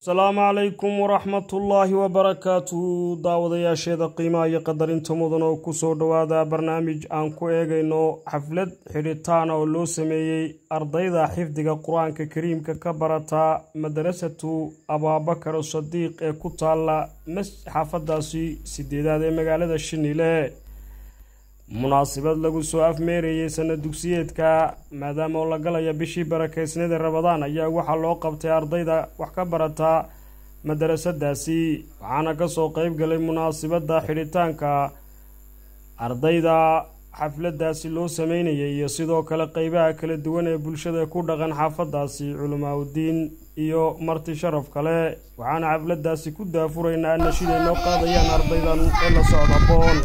asalaamu calaykum waraxmatullaahi wabarakaatuhu daawadayaasheeda qiimaha iyo qadarinta mudan oo kusoo dhowaada barnaamij aan ku eegayno xaflad xidhitaana oo loo sameeyey ardayda xifdiga qur-aanka kariimka ka barata madarasatu abaabakar sadiiq ee ku taala xaafadaasi sideedaad ee magaalada shinile munaasabad lagu soo afmeerayey sana dugsiyeedka maadaama oo la galaya bishii barakeysnada rabadaan ayaa waxaa loo qabtay ardayda wax ka barata madarasadaasi waxaana kasoo qeyb galay munaasabadda xidhitaanka ardayda xafladaasi loo sameynayay iyo sidoo kale qeybaha kala duwan ee bulshada ku dhaqan xaafadaasi culamaa udiin iyo marti sharaf kale waxaana xafladaasi ku daafuraynaa anashiday noo qaadayaan ardaydan ee la socda boon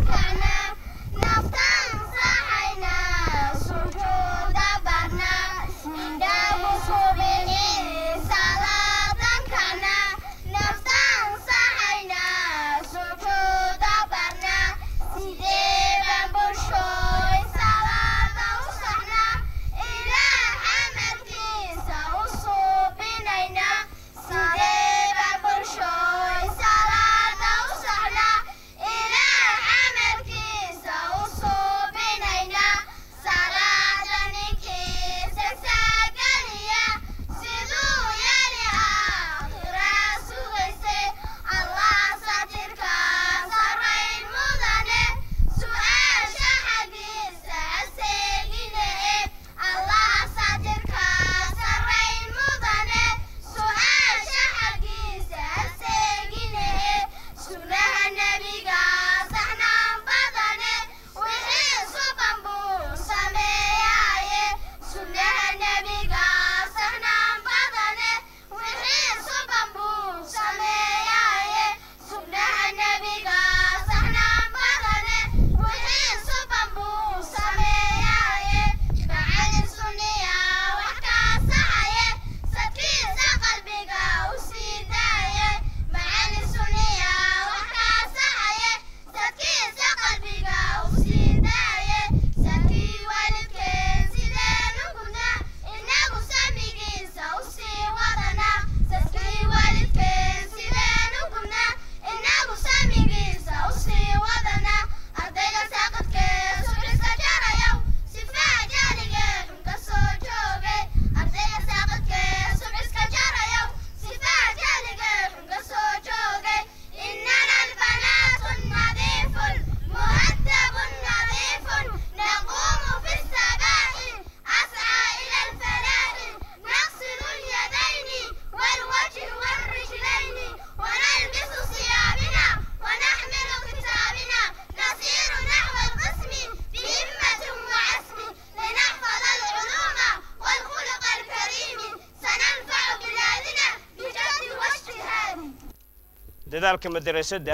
dadaalka madarasada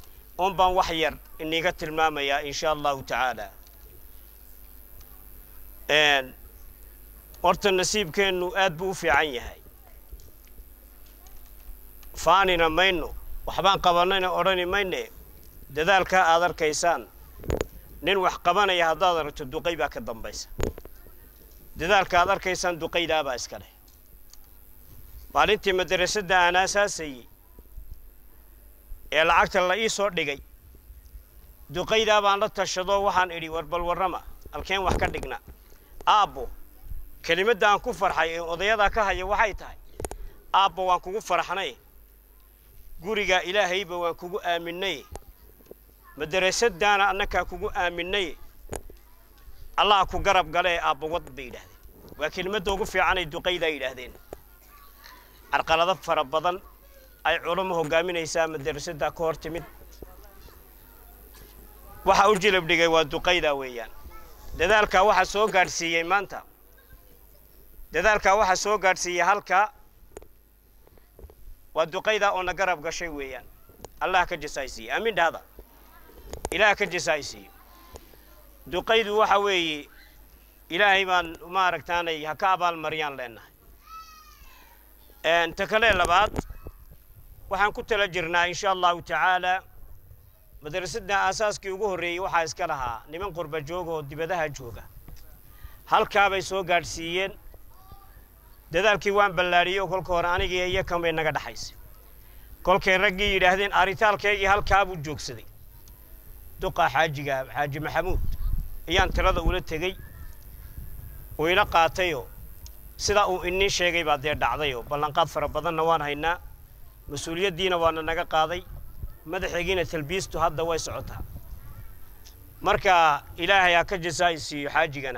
un baan wax yar iniga tilmaamayaa in sha allahu tacaala horta nasiibkeennu aad buu u fiican yahay faanina mayno waxbaan qabanayna odhani mayne dadaalkaa aad arkaysaan nin wax qabanaya haddaad aragto duqay baa ka dambaysa dadaalka aad arkaysaan duqaydaabaa iska leh maalintii madarasada aan aasaasayey ee lacagta la ii soo dhigay duqaydaa baan la tashadoo waxaan idhi war bal warrama halkeen wax ka dhigna aabbo kelimadda aan ku farxay ee odayadaa ka haya waxay tahay aabbo waan kugu faraxnay gurigaa ilaahayba waan kugu aaminay madarasadaana annakaa kugu aaminay allah ku garab galee aabbo wad bay yidhaahdeen waa kelimadda ugu fiicanay duqaydaa yidhaahdeen carqalado fara badan ay culamo hogaaminaysaa madarasada ka hor timid waxa u jilab dhigay waa duqayda weeyaan dadaalkaa waxaa soo gaadhsiiyey maanta dadaalkaa waxaa soo gaadhsiiyey halkaa waa duqayda oo na garab gashay weeyaan allah ka jasaaysiiye aamin dhahda ilaah ka jasaaysiiyo duqaydu waxa weeye ilaahay baan maaragtaanay ha ka abaalmariyaan leenahay ta kale labaad waxaan ku tala jirnaa in sha allahu tacaala madrasadda aasaaskii ugu horreeyey waxaa iska lahaa niman qurba jooga oo dibadaha jooga halkaabay soo gaadhsiiyeen dadaalkii waan ballaadhiyey oo kolka hore anigii iyo kan bay naga dhaxaysay kolkay raggii yidhaahdeen aritaalkaygii halkaa buu joogsaday duqa xaajiga xaaji maxamuud ayaan tirada ula tegey uu ila qaatayoo sidaa uu inii sheegay baa dee dhacdayoo ballanqaad fara badanna waan haynaa mas-uuliyaddiina waana naga qaaday madaxaygiina talbiistu hadda way socotaa marka ilaahay ha ka jasaa'i siiyo xaajigana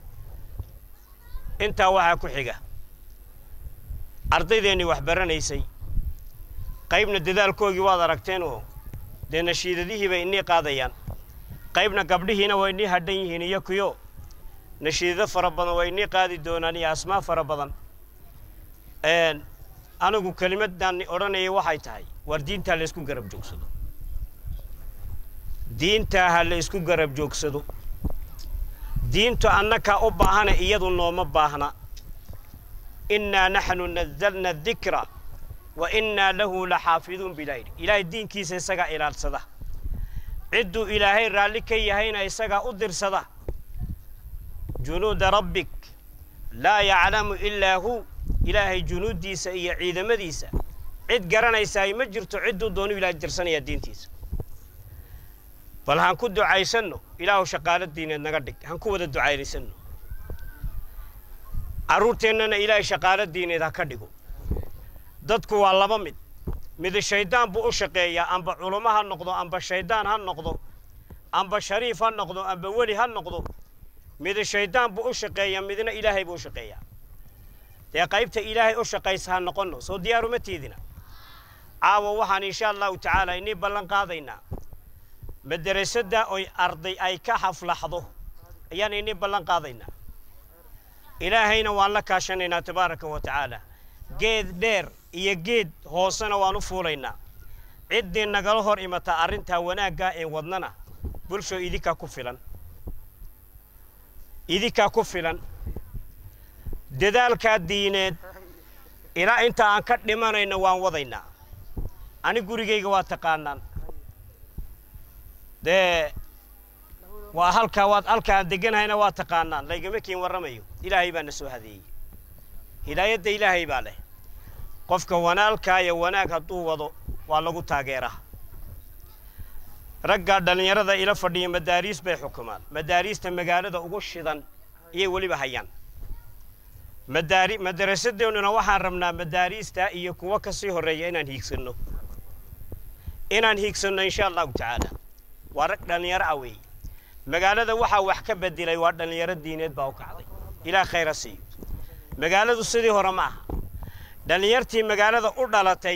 intaa waxaa ku xiga ardaydeenii wax baranaysay qaybna dadaalkoogii waad aragteen oo dee nashiidadihii bay inii qaadayaan qaybna gabdhihiina waa inii hadhan yihiin iyo kuyo nashiidado fara badan waa inii qaadi doonaan iyo asmaa fara badan anigu kelimadaan odhanayay waxay tahay war diintaa la isku garab joogsado diintaa ha la isku garab joogsado diintu annakaa u baahana iyadu nooma baahna innaa naxnu nazalna dikra wa innaa lahu la xaafiduun bilaa yidhi ilaahay diinkiisa isagaa ilaalsada cidduu ilaahay raalli ka yahayna isagaa u dirsada junuuda rabbik laa yaclamu ilaa hu ilaahay junuuddiisa iyo ciidamadiisa cid garanaysaay ma jirto cidduu doonu ilahay dirsanayaa diintiisa bal haan ku ducaysanno ilaahu shaqaalo diineed naga dhig haan ku wada ducaynaysanno carruurteennana ilaahay shaqaalo diineed ha ka dhigo dadku waa laba mid midi shayddaan buu u shaqeeyaa amba culummo ha noqdo amba shayddaan ha noqdo amba shariif ha noqdo amba weli ha noqdo midi shayddaan buu u shaqeeyaa midna ilaahay buu u shaqeeyaa dee qaybta ilaahay u shaqaysa ha noqonno soo diyaaruma tiidina caawa waxaan insha allahu tacaala inii ballan qaadaynaa madrasadda oy arday ay ka xaflaxdo ayaan inii ballan qaadaynaa ilaahayna waan la kaashanaynaa tabaaraka wa tacaala geed dheer iyo geed hoosena waan u fuulaynaa ciddii nagala hor imata arrintaa wanaaggaa ee wadnana bulsho idinkaa ku filan idinkaa ku filan dadaalkaa diineed ilaa inta aan ka dhimanayno waan wadaynaa ani gurigayga waa taqaanaan dee waa halkaa waad halka aan deganahayna waa taqaanaan laygama kiin warramayo ilaahay baa na soo hadeeyey hidaayadda ilaahay baa leh qofka wanaalkaaya wanaag hadduu wado waa lagu taageeraa raggaa dhallinyarada ila fadhiya madaariis bay xukumaan madaariista magaalada ugu shidan iyay weliba hayaan madaari madarasadeennuna waxaan rabnaa madaariista iyo kuwo ka sii horreeya inaan hiigsanno inaan hiigsanno insha allahu tacaala waa rag dhallinyaro ah weeye magaalada waxaa wax ka bedelay waa dhallinyaro diineed baa u kacday ilaah khayra siiyo magaaladu sidii hore ma aha dhallinyartii magaalada u dhalatay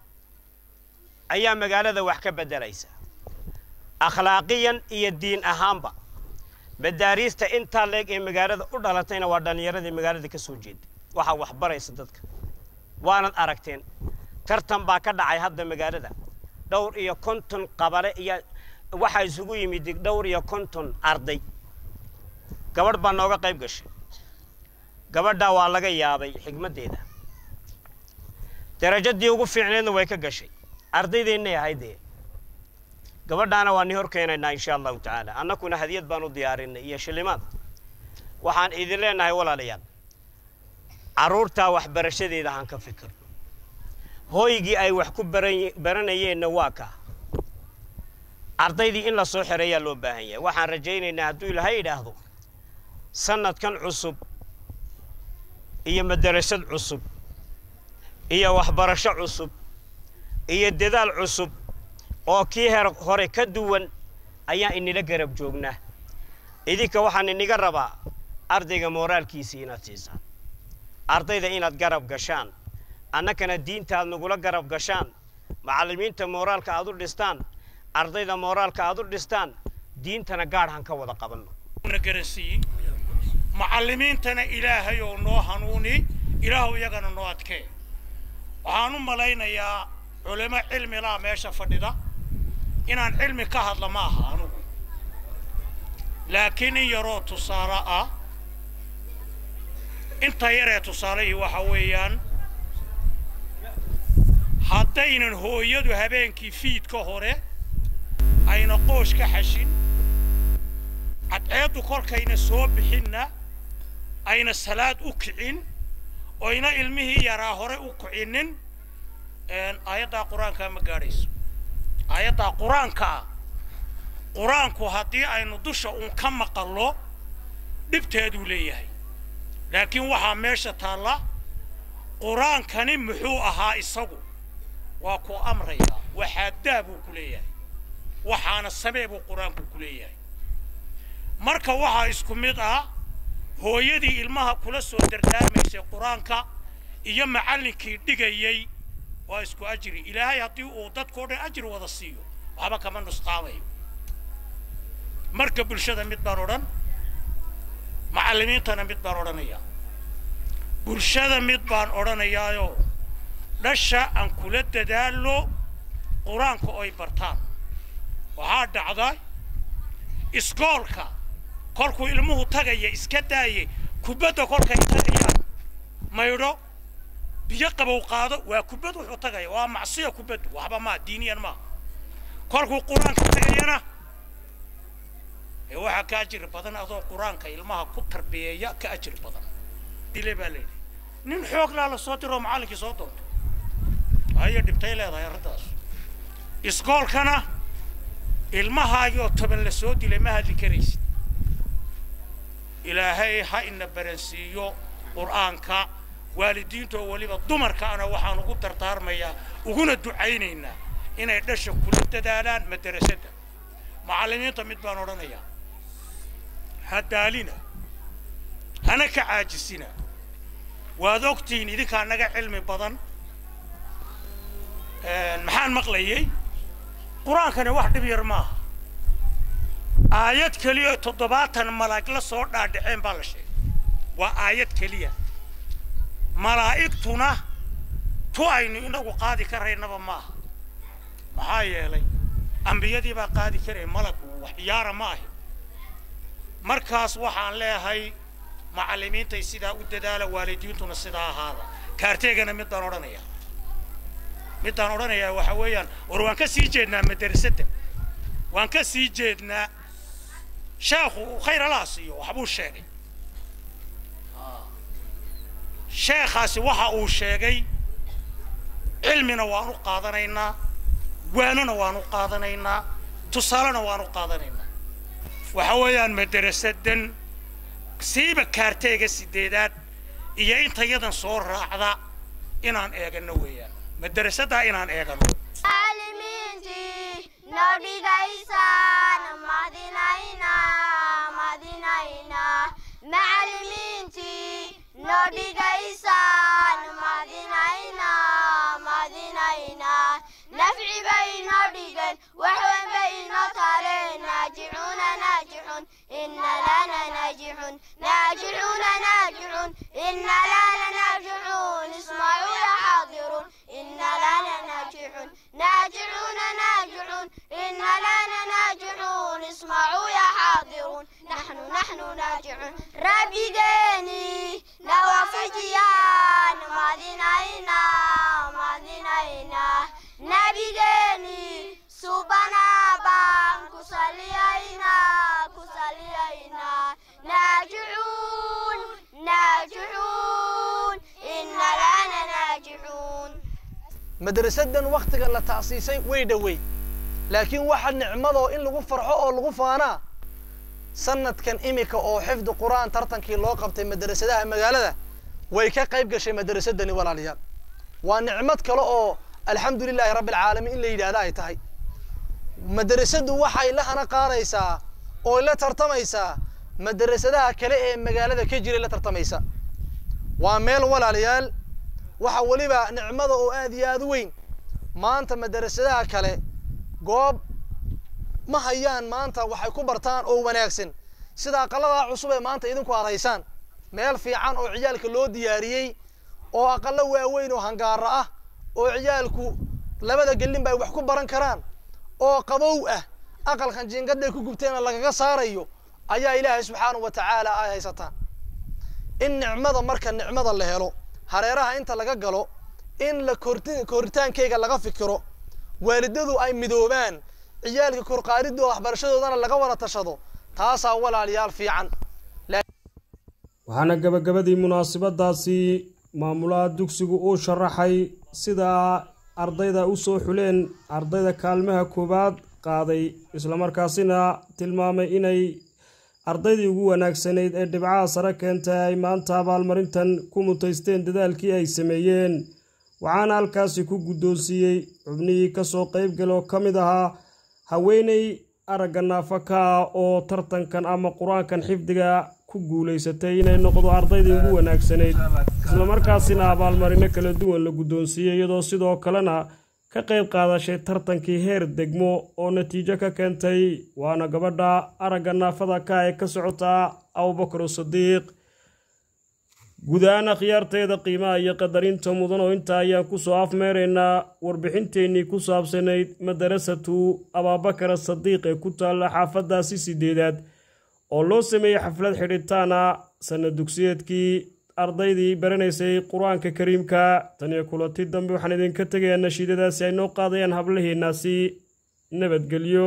ayaa magaalada wax ka beddelaysa akhlaaqiyan iyo diin ahaanba madaariista intaa leeg ee magaalada u dhalatayna waa dhallinyaradii magaalada ka soo jeeda waxaa wax baraysa dadka waanad aragteen tartan baa ka dhacay hadda magaalada dhowr iyo konton qabale iyo waxaa isugu yimid dhowr iyo konton arday gabadh baa nooga qayb gashay gabadhaa waa laga yaabay xigmaddeeda darajadii ugu fiicneedna way ka gashay ardaydeennay ahaydee gabadhaana waan ni hor keenaynaa insha allahu tacaala annakuna hadiyad baan u diyaarinay iyo shilimaad waxaan idin leenahay walaalayaal carruurtaa waxbarashadeeda haan ka fikirno hooygii ay wax ku baranayeenna waa kaa ardaydii in la soo xereeyaa loo baahan yahay waxaan rajaynaynaa hadduu ilaahay idhaahdo sannadkan cusub iyo madarasad cusub iyo waxbarasho cusub iyo dadaal cusub oo kii her hore ka duwan ayaan inila garab joognaa idinka waxaan iniga rabaa ardayga mooraalkiisii inaad siisaan ardayda inaad garab gashaan annakana diinta aad nagula garab gashaan macallimiinta mooraalka aad u dhistaan ardayda mooraalka aad u dhistaan diintana gaadhaan ka wada qabanno garansiiye macallimiintana ilaahay oo noo hanuuni ilaahu iyagana noo adkee waxaan u malaynayaa culimo cilmi laa meesha fadhida inaan cilmi ka hadla ma aha anugu laakiin in yaroo tusaale ah inta yaree tusaalihii waxa weeyaan haddaynan hooyadu habeenkii fiidka hore ayna qoosh ka xashin cadceeddu kolkayna soo bixinna ayna salaad u kicin oyna ilmihii yaraa hore u kicinin aayaddaa qur-aankaa ma gaadhayso aayaddaa qur-aankaa qur-aanku haddii aynu dusha uun ka maqallo dhibteeduu leeyahay laakiin waxaa meesha taalla qur-aankani muxuu ahaa isagu waa ku amrayaa waxaadaa buu ku leeyahay waxaana samee buu qur-aanku ku leeyahay marka waxaa isku mid ah hooyadii ilmaha kula soo dardaarmaysay qur-aanka iyo macallinkii dhigayey waa isku ajri ilaahay haddii uu dadkao dhan ajri wada siiyo waxba kama nusqaamayo marka bulshada mid baan odhan macallimiintana mid baan odhanayaa bulshada mid baan odhanayaayo dhasha aan kula dadaallo qur-aanka oy bartaan waxaa dhacda iskoolka kolkuu ilmuhu tagaya iska daaye kubadda kolkay tagayaan maydho biyo qabow qaado waa kubad wuxuu tagaya waa macsiya kubaddu waxba maa diiniyan maa kolkuu qur-aanka tagayana ee waxaa ka ajiri badan adoo qur-aanka ilmaha ku tarbiyeeya ka ajiri badan dile baa layidhi nin xooglaa la soo diroo macallinkii soo doonto haya dhibtay leedahay arrintaas iskoolkana ilmahaagii oo toban la soo dilay ma hadli karaysid ilaahay ha ina baransiiyo qur'aanka waalidiinta oo weliba dumarkaana waxaan ugu dardaarmayaa uguna ducaynaynaa inay dhasha kula dadaalaan madarasada macallimiinta mid baan odhanayaa ha daalina hana ka caajisina waad ogtihiin idinkaa naga cilmi badan maxaan maqlayay qur-aankani wax dhib yar maaha aayad keliya toddobaatan malaa'ig la soo dhaadhaceen baa la sheegay waa aayad keliya malaa'igtuna tu aynu inagu qaadi karaynaba maaha maxaa yeelay ambiyadii baa qaadi karaya malagu wax ciyaara ma ahi markaas waxaan leeyahay macallimiintay sidaa u dadaala waalidiintuna sidaa ahaada kaarteegana mid baan odhanayaa midaan odhanayaa waxa weeyaan war waan ka sii jeednaa madrasadda waan ka sii jeednaa sheekhu khayr allaha siiyo waxbuu sheegay sheekhaasi waxa uu sheegay cilmina waan u qaadanaynaa waanana waan u qaadanaynaa tusaalena waan u qaadanaynaa waxa weeyaan madarasadan siiba kaarteega sideedaad iyo intayadan soo raacda inaan eegano weeyaan madarasadaa inaan eegano macallimiintii noo dhigaysaan madinayna madinayna macallimiintii noo dhigaysaan madinayna madinayna nafci bay noo dhigan waxweyn bay noo tareen naajicuuna naajixun ina lana naajixun naajicuuna naajixun ina lana naajixun ismacuu ya xaadirun ina lana naajixun naajicuuna naajixun ina lana naajixun ismacuu ya xaadirun naxnu naxnu naajixun rabbigeeni nawafijiyaan madinayna madinayna nabigeeni subanaa baan ku saliyaynaa ku saliyaynaa naajicuun naajicuun ina lana naajixuun madrasadan wakhtiga la ta'siisay way dhowey laakiin waxa nicmadoo in lagu farxo oo lagu faanaa sanadkan imika oo xifdi qur'aan tartankii loo qabtay madrasadaha magaalada way ka qayb gashay madrasadani walaalayaal waa nicmad kale oo alxamdu lilahi rabbi alcaalamiin in la yidhaahda ay tahay madrasadu waxay la hana qaadaysaa oo la tartamaysaa madrasadaha kale ee magaalada ka jiray la tartamaysa waa meel walaalayaal waxa weliba nicmada oo aad iyo aad u weyn maanta madrasadaha kale goob ma hayaan maanta waxay ku bartaan oo wanaagsan sida aqaladaa cusub ee maanta idinku aad haysaan meel fiican oo ciyaalka loo diyaariyey oo aqalo waaweyn oo hangaaro ah oo ciyaalku labada gelin ba ay wax ku baran karaan oo qabow ah aqalkan jingadhay ku gubteena lagaga saarayo ayaa ilaahay subxaanahu wa tacaala ay haysataan in nicmada marka nicmada la helo hareeraha inta laga galo in la korti koritaankeyga laga fikiro waalidadu ay midoobaan ciyaalka korqaaridooda waxbarashadoodana laga wada tashado taasaa walaalayaal fiican waxaana gabagabadii munaasabadaasi maamulaha dugsigu uu sharaxay sida ardayda u soo xuleen ardayda kaalmaha koowaad qaaday islamarkaasina tilmaamay inay ardaydii ugu wanaagsanayd ee dhibcaha sare keentay ay maanta abaalmarintan ku mutaysteen dadaalkii ay sameeyeen waxaana halkaasi ku guddoonsiiyey xubnihii kasoo qeybgal oo ka mid ahaa haweeney aragga naafaka ah oo tartankan ama qur-aankan xifdiga ku guulaysatay inay noqdo ardaydii ugu wanaagsanayd islamarkaasina abaalmarino kala duwan la guddoonsiiyey iyadoo sidoo kalena ka qayb qaadashay tartankii heer degmo oo natiijo ka keentay waana gabadha aragga naafada ka ee ka socota abubakar sadiiq guud ahaan akhyaarteeda qiimaha iyo qadarinta mudan oo intaa ayaan kusoo afmeeraynaa warbixinteennii ku saabsanayd madarasatu abaabakar sadiiq ee ku taalla xaafadaasi sideedaad oo loo sameeyey xaflad xidhitaana sanad dugsiyeedkii ardaydii baranaysay qur-aanka kariimka tan iyo kulanti dambe waxaan idinka tegayaa nashiidadaasi ay noo qaadayaan hablaheenaasi nabadgelyo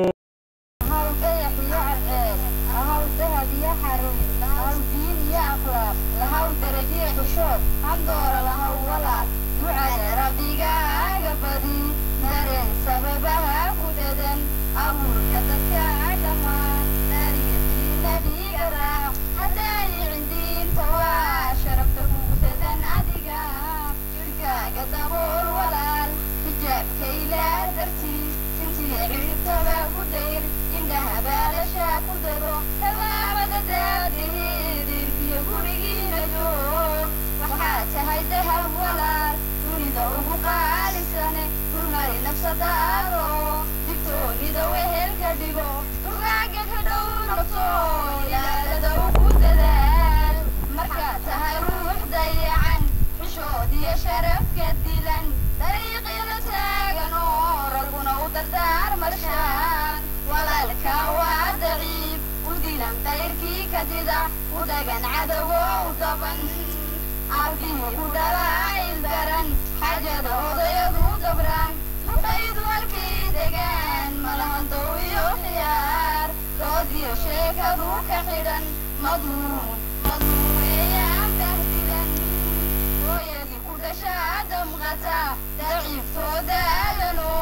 daciiftooda lano